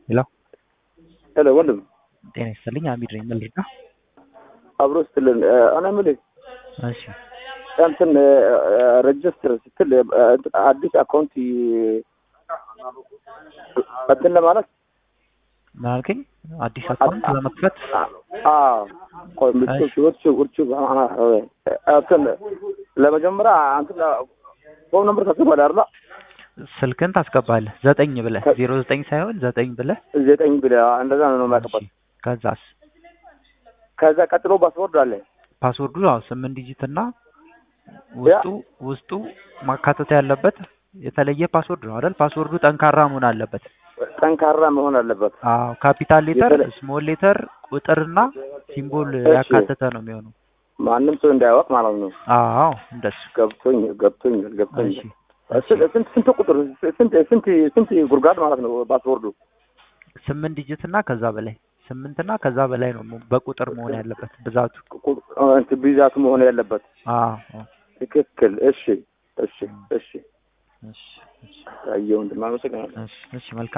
ሄሎ ሄሎ ወንድም ጤና ይስጥልኝ። አሚድ ነኝ። ምን ልርዳ? አብሮ ስትልን እኔ የምልህ እሺ እንትን ሬጅስትር ስትል አዲስ አካውንት እንትን ለማለት ምን አልከኝ? አዲስ አካውንት ለመክፈት ቆይ ምቹ ውርቹ ውርቹ እንትን ለመጀመሪያ እንትን ፎን ነምበር ታስገባለህ አይደል? ስልክን ታስገባለህ ዘጠኝ ብለህ ዜሮ ዘጠኝ ሳይሆን ዘጠኝ ብለህ ዘጠኝ ብለህ እንደዛ ነው የማያውቅበት። ከዛስ ከዛ ቀጥሎ ፓስወርድ አለ። ፓስወርዱ ያው ስምንት ዲጂት እና ውስጡ ውስጡ ማካተት ያለበት የተለየ ፓስወርድ ነው አይደል? ፓስወርዱ ጠንካራ መሆን አለበት። ጠንካራ መሆን አለበት። አዎ ካፒታል ሌተር፣ የተለ- ስሞል ሌተር፣ ቁጥርና ሲምቦል እሺ። ያካተተ ነው የሚሆነው። ማንም ሰው እንዳያወቅ ማለት ነው። አዎ እንደሱ። ገብቶኝ ገብቶኛል እሺ ገብቶኛል። እሺ። ስንት ስንት ስንት ቁጥር ስንት ስንት ስንት ጉድጓድ ማለት ነው ፓስወርዱ? ስምንት ዲጂት እና ከዛ በላይ ስምንት እና ከዛ በላይ ነው mo- በቁጥር መሆን ያለበት ብዛቱ። ቁ- እንትን ብዛቱ መሆን ያለበት አዎ አዎ። ትክክል። እሺ እሺ እሺ እሺ እሺ አየሁ ወንድም አመሰግናለሁ። እሺ እሺ መልካም